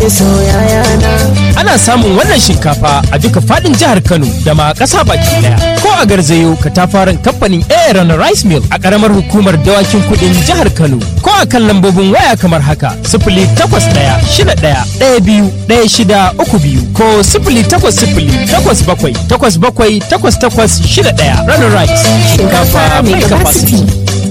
Ana samun wannan shinkafa a duka fadin jihar Kano da ma ƙasa baki daya. Ko a garzayo katafaren kamfanin Aaron Rice Mill a ƙaramar hukumar dawakin kudin jihar Kano. Ko a kan lambobin waya kamar haka sifili takwas ɗaya shida ɗaya ɗaya biyu ɗaya shida uku biyu ko sifili takwas sifili takwas bakwai takwas bakwai takwas takwas shida ɗaya. Runner Rice shinkafa mai capacity.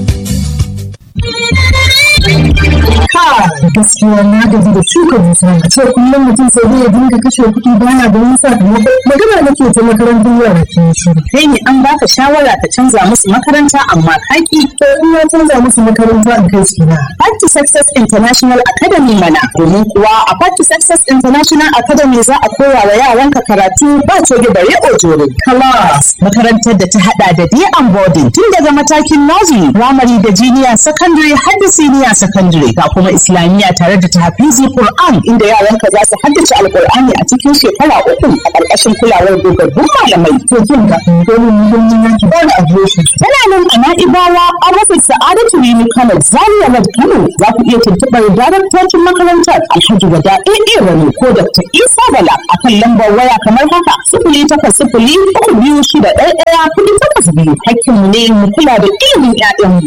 gaskiya na gaji da shuka dusa a ce kullum mutum sai dai ya dinga kashe kuɗi bana da wani sakamako magana nake ta makarantar yara ke shiru kai ne an baka shawara ka canza musu makaranta amma kaki to in ya canza musu makaranta in kai su na Party Success International Academy mana domin kuwa a Party Success International Academy za a koya wa yaranka karatu ba coge bare ojoro class makarantar da ta hada da day and boarding tun daga matakin nursery primary da junior secondary har da senior secondary ga kuma islamiyya tare da tahfizi Qur'an inda yaranka za su haddace alqur'ani a cikin shekara uku a ƙarƙashin kulawar dogaggun malamai to kin ga domin muhimmin yanki ba da adireshi tana nan a na'ibawa an rufe sa'adatu rini kano zaria road kano za ku iya tuntuɓar daraktocin makarantar alhaji wada ɗaya rani ko dr isa bala a kan lambar waya kamar haka sifili takwas sifili uku biyu shida ɗaya ɗaya kuɗi takwas biyu hakkinmu ne mu kula da ilimin 'ya'yanmu.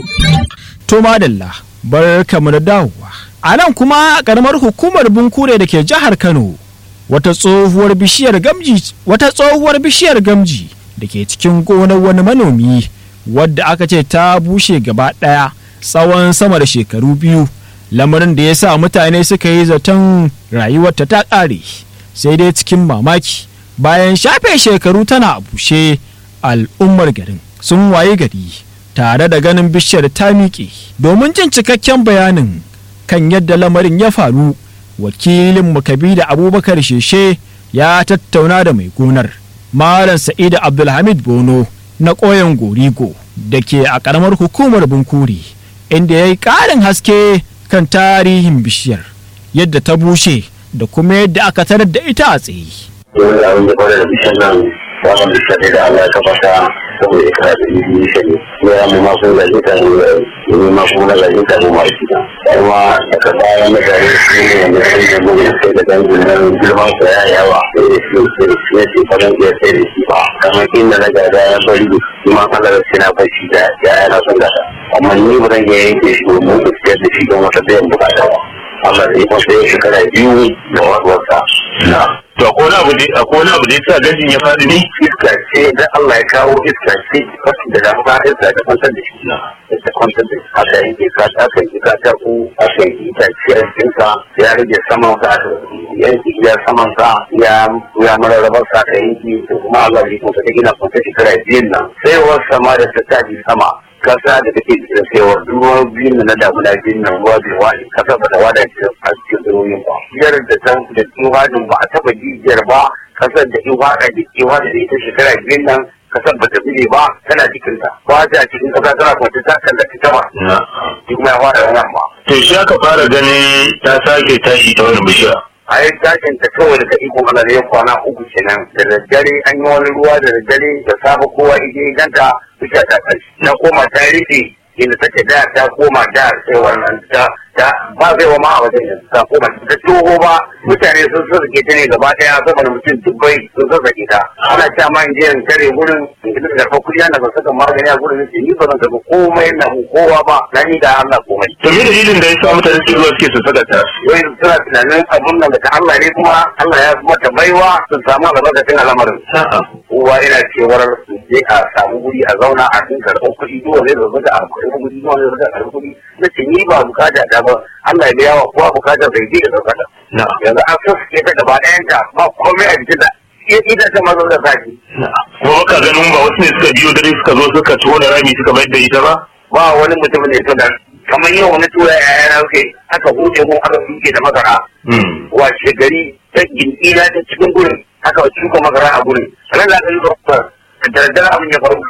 To madalla bar kamu da dawowa. A nan kuma karamar hukumar Bunkure da ke jihar Kano wata tsohuwar bishiyar gamji wata tsohuwar bishiyar gamji da ke cikin gonar wani manomi wadda aka ce ta bushe gaba ɗaya tsawon sama da shekaru biyu lamarin da ya sa mutane suka yi zaton rayuwarta ta ƙare sai dai cikin mamaki bayan shafe shekaru tana a bushe al'ummar garin sun waye gari tare da ganin bishiyar ta miƙe domin jin cikakken bayanin kan yadda lamarin ya faru wakilin mukabi da abubakar sheshe ya tattauna da mai gonar malam sa'idu abdulhamid bono na ƙoyon gorigo da ke a ƙaramar hukumar bunkuri inda ya yi ƙarin haske kan tarihin bishiyar yadda ta bushe da kuma yadda aka tarar da ita a tsaye. Yau da abin da kwanar da bishiyar nan wannan bishiyar da Allah ya kafa saboda ikra da yi shi ne ya mu ma kun gaji ta ne mu ma kun gaji ta mu ma shi kuma daga baya na gari shi ne yanzu sai da mu sai da dangin nan girman sa ya yawa sai da shi sai da shi ne fa dan ya sai da shi ba kamar inda na gada ya bari shi ma kala da shi na fashi da ya yana son gada amma ni ba zan iya yanke shi domin su fitar da shi don wata biyan bukata ba Allah da ikon sai shekara biyu da wasuwarsa na to ko na abu da ko na abu da yasa gajin ya faɗi ne iska ce da Allah ya kawo iska ce wasu da dama iska ta kwantar da shi na ta kwantar da shi haka yake ka ta kan ki ta ku aka yi ta ce a cikin ka ya rage saman ka yanki ya saman ka ya ya mararrabar sa ka yanki to kuma Allah ya kuma ta gina kwanta shekara biyun nan sai wasu sama da ta tafi sama kasa da take da cewa ruwan biyun na damuna biyun nan ruwa bai wani kasa ba ta wada a cikin ruwan ba biyar da ta da tsohajin ba a taba jijiyar ba kasar da in wada da ke wada da ita shekara biyun nan kasar ba ta bile ba tana cikin ta ba ta cikin kasa tana kwance ta kan da ita ba shi kuma ya wada nan ba to shi aka fara ganin ta sake tashi ta wani bishiya a yi tashin ta kawai daga ikon Allah ya kwana uku kenan da daddare an yi wani ruwa da daddare da safe kowa ije ganta bisa ta kashi na koma ta rufe inda take da ta koma da sai wannan ta ta ba zai wa ma a wajen yanzu ta koma ta toho ba mutane sun sassake ta ne gaba daya saboda mutum dubbai sun sassake ta ana cewa ma in je in tare gurin in ji da kuɗi ana ba saka magani a gurin sai ni ba zan tafi komai na kowa ba na ni da Allah komai to me dalilin da yasa mutane suke zuwa suke sassaka ta wai suna tunanin abun nan daga Allah ne kuma Allah ya mata baiwa sun samu albarkacin al'amarin kowa yana cewar su je a samu guri a zauna a cikin karɓar kuɗi duk wanda zai da a karɓar kuɗi duk wanda zai karɓar kuɗi na ce ni ba bukata ta ba Allah ya biya wa kowa bukatar bai je da zarkata yanzu an sassuke ta gaba ɗayanta ba komai a jikin da ita ta mazo da sati kuma baka ganin ba wasu ne suka biyo dare suka zo suka tona rami suka mayar da ita ba ba wani mutum ne to da kamar yau wani tura yaya na kai aka huce mun aka suke da masara wace gari ta gindina ta cikin gurin aka shuka masara a gurin ran da aka yi da daddare abin ya faru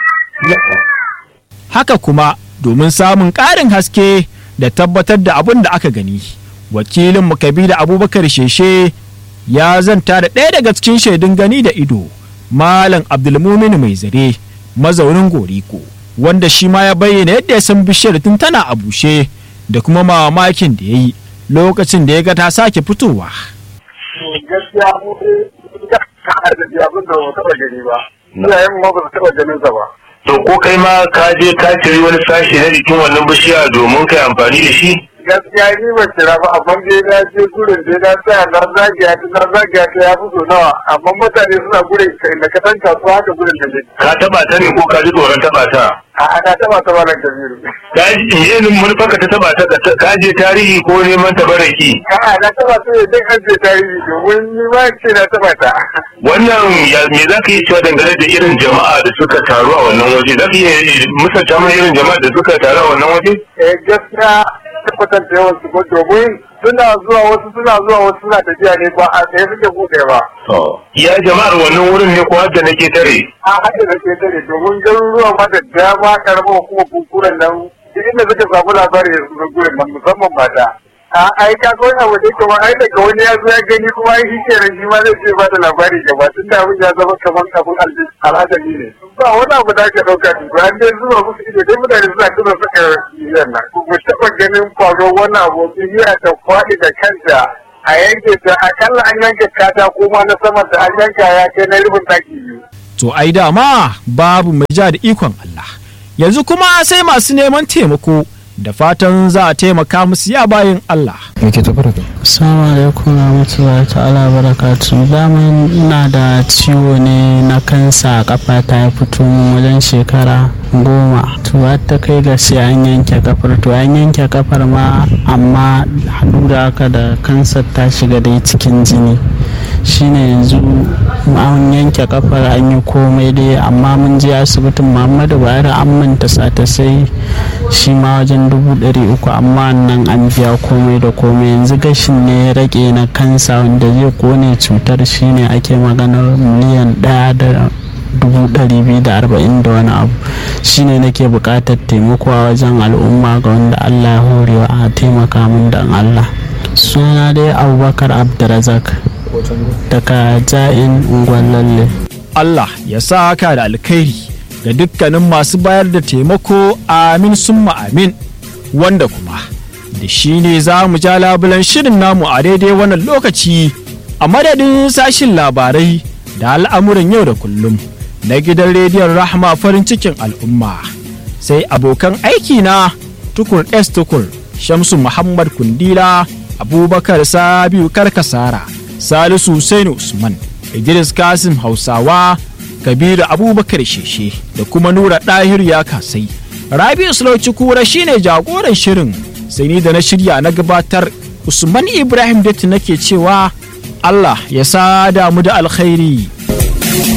haka kuma domin samun ƙarin haske da tabbatar da abin da aka gani wakilin da abubakar sheshe ya zanta da ɗaya daga cikin shaidun gani da ido malam abdulmumin mai zare mazaunin goriko wanda shi ma ya bayyana yadda ya san bishiyar tun tana a bushe da kuma mamakin da ya yi lokacin da ya ga ta sake fitowa gaskiya mu da ka da abin da ba taɓa gani ba iyayen ma ba su taɓa ganin sa ba to ko kai ma ka je ka ciri wani sashi na jikin wannan bishiya domin kai amfani da shi gaskiya ni ba kira ba amma dai na je gurin dai na tsaya na zagaya ta na zagaya ta ya fito nawa amma mutane suna gurin kai na kasan kasuwa haka gurin da ne ka taba ta ne ko ka ji tsoron taba ta a ana taba ta malam kabiru ka ji yin manufarka ta taba ta ka je tarihi ko neman tabaraki a na taba ta ne duk an je tarihi domin ni ma ce na taba ta wannan ya me za ka yi cewa dangane da irin jama'a da suka taru a wannan waje za ka iya musanta mana irin jama'a da suka taru a wannan waje eh gaskiya tabbatar da yawan su ko domin suna zuwa wasu suna zuwa wasu suna tafiya ne ba a tsaye suke buɗe ba ya jama'ar wannan wurin ne ko hadda nake tare a haka da ke tare domin garuruwa ma da dama karamar kuma kunkuren nan duk inda suka samu labari da su gurin nan musamman mata a ai ka ga wani abu da yake ma ai daga wani ya zo ya gani kuma ai shi kenan shi ma zai ce ba da labari gaba tun da abin ya zama kamar abin al'adari ne ba wani abu da ake ɗauka ne ba an dai zuwa musu ido dai mutane suna tuna suka yi nan ku taɓa ganin faruwar wani abu biyu ta faɗi da kanta a yanke ta akalla an yanke katako ma na saman da an yanka ya kai na rubin ɗaki biyu. To ai dama babu mai ja da ikon Allah. Yanzu kuma sai masu neman taimako da fatan za a taimaka musu ya bayin Allah. Assalamu alaikum warahmatullahi ta'ala barakatu daman ina da ciwo ne na kansa a kafa ta ya fito min wajen shekara goma to har ta kai ga sai an yanke kafar to an yanke kafar ma amma haɗu da haka da kansar ta shiga dai cikin jini shine yanzu an yanke kafar an yi komai dai amma mun je asibitin muhammadu bayar an manta sata sai shi ma wajen dubu ɗari uku amma nan an biya komai da komai yanzu gashin ne ya rage na kansa wanda zai kone cutar shine ake maganar miliyan ɗaya da dubu ɗari biyu da arba'in da wani abu shine nake buƙatar taimako a wajen al'umma ga wanda allah ya horewa a taimaka min da allah suna dai abubakar abdurazak daga ja'in lalle. Allah ya sa ka da alkhairi ga dukkanin masu bayar da taimako amin summa amin wanda kuma da shi ne za mu ja labulan shirin namu a daidai wannan lokaci a madadin sashin labarai da al'amuran yau da kullum na gidan rediyon rahama farin cikin al'umma sai abokan aiki na tukur s tukur shamsu muhammad kundila abubakar sabiu karkasara salisu Hussein usman idris kasim hausawa kabiru abubakar sheshe da kuma nura ɗahir ya kasai rabi sulauci kura shine jagoran shirin sai ni da na shirya na gabatar usman ibrahim datti nake cewa allah ya sa damu da alkhairi